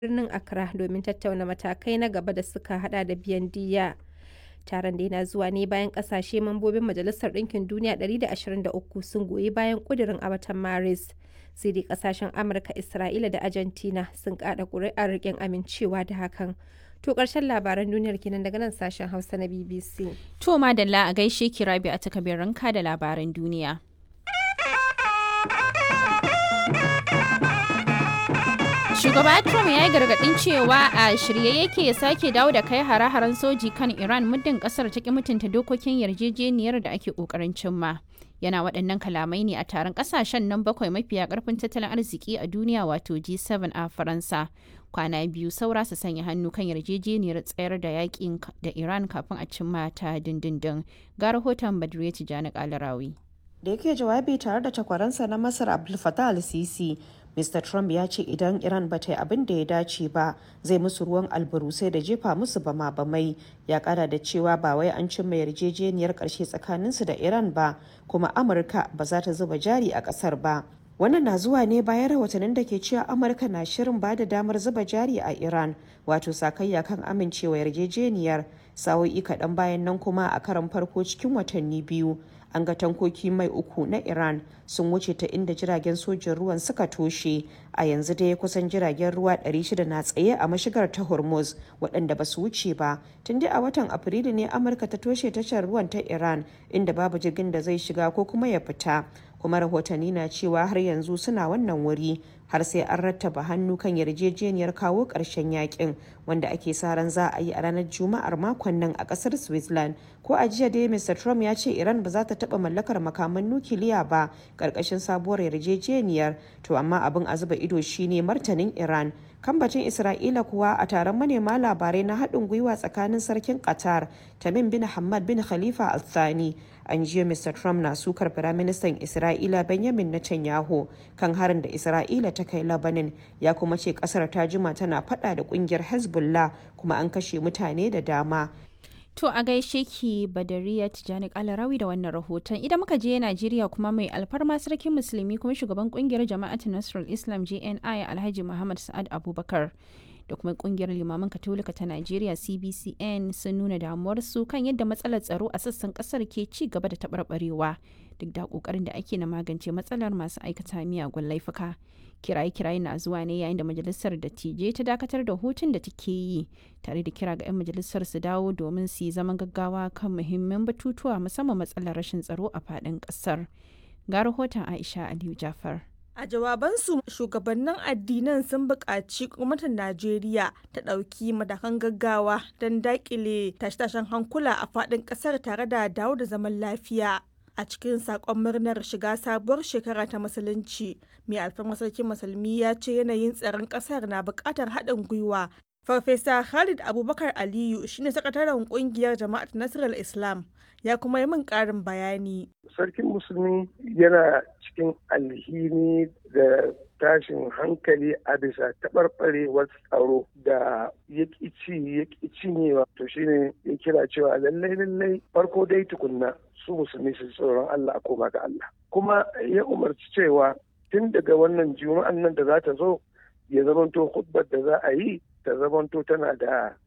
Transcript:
birnin Accra domin tattauna matakai na gaba da suka hada da biyan diyya. Taron da yana zuwa ne bayan kasashe mambobin Majalisar Ɗinkin Duniya 123 sun goyi bayan ƙudurin a watan Maris. Sai dai kasashen Amurka, Isra'ila da Argentina sun kada ƙuri'ar riƙin amincewa da hakan. To ƙarshen labaran duniyar kenan daga nan sashen Hausa na BBC. To madalla a gaishe ki rabi a takabirinka da labaran duniya. Shugaba Trump ya yi gargaɗin cewa a shirye yake ya sake dawo da kai hare-haren soji kan Iran muddin ƙasar ta ki mutunta dokokin yarjejeniyar da ake ƙoƙarin cimma. Yana waɗannan kalamai ne a taron ƙasashen nan bakwai mafiya ƙarfin tattalin arziki a duniya wato G7 a Faransa. Kwana biyu saura su sanya hannu kan yarjejeniyar tsayar da yakin da Iran kafin a cimma ta dindindin. Ga rahoton Badriya Tijjani Kalarawi. Da yake jawabi tare da takwaransa na Masar Abdul Fattah al-Sisi, Mr. Trump ya ce idan Iran ba ta yi abin da ya dace ba zai musu ruwan albarusai da jefa musu bama bamai ya kara da cewa ba wai an cimma yarjejeniyar karshe tsakaninsu da Iran ba kuma Amurka ba za ta zuba jari a kasar ba. Wannan na zuwa ne bayan rahotannin da ke cewa Amurka na shirin ba da damar zuba jari a Iran wato sakayya kan amincewa yarjejeniyar sa'o'i kaɗan bayan nan kuma a karan farko cikin watanni biyu an ga tankoki mai uku na iran sun wuce ta inda jiragen sojin ruwan suka toshe a yanzu dai kusan jiragen ruwa 600 na tsaye a mashigar ta hormuz waɗanda ba su wuce ba tun dai a watan afrilu ne amurka ta toshe tashar ruwan ta iran inda babu jirgin da zai shiga ko kuma ya fita kuma rahotanni na cewa har yanzu suna wannan wuri har sai an rattaba hannu kan yarjejeniyar kawo ƙarshen yakin wanda ake sa ran za a yi a ranar juma'ar makon nan a ƙasar switzerland ko a jiya dai mr trump ya ce iran ba za ta taɓa mallakar makaman nukiliya ba ƙarƙashin sabuwar yarjejeniyar to amma abin a zuba ido shine martanin iran kambacin isra'ila kuwa a taron manema labarai na haɗin gwiwa tsakanin sarkin qatar tamim bin hamad bin khalifa al-thani an jiya mr trump na sukar firaministan isra'ila benjamin netanyahu kan harin da isra'ila ta kai labanin ya kuma ce kasar ta jima tana fada da kungiyar hezbollah kuma an kashe mutane da dama To a gaishe ki Badariya Tijjani Kalarawi da wannan rahoton. Idan muka je Najeriya kuma mai alfarma sarkin musulmi kuma shugaban kungiyar jama'atu Nasrul Islam JNI Alhaji Muhammad Sa'ad Abubakar da kuma kungiyar limaman katolika ta Najeriya CBCN sun nuna damuwarsu kan yadda matsalar tsaro a sassan kasar ke ci gaba da taɓarɓarewa duk da ƙoƙarin da ake na magance matsalar masu aikata miyagun laifuka. kiraye-kiraye na zuwa ne yayin da majalisar dattijai ta dakatar da hutun da take yi tare da kira ga 'yan majalisar su dawo domin su yi zaman gaggawa kan muhimman batutuwa musamman matsalar rashin tsaro a faɗin ƙasar ga rahoton aisha aliyu jafar A jawabansu shugabannin addinan sun buƙaci gwamnatin Najeriya ta ɗauki matakan gaggawa don daƙile tashe-tashen hankula a faɗin ƙasar tare da dawo da zaman lafiya. A cikin saƙon murnar shiga sabuwar shekara ta musulunci, mai alfarmar sarkin musulmi ya ce yanayin tsaron ƙasar na buƙatar haɗin gwiwa. Farfesa Khalid Abubakar Aliyu shine sakataren ƙungiyar Jama'at Nasarar Islam ya kuma yi min ƙarin bayani. Sarkin musulmi yana cikin alhini da tashin hankali a bisa taɓarɓarewar tsaro da ya ci ya cinyewa to shine ya kira cewa lallai lallai farko dai tukunna su musulmi su tsoron Allah a koma ga Allah kuma ya umarci cewa tun daga wannan juma'an nan da za ta zo ya zamanto hudbar da za a yi ta zamanto tana da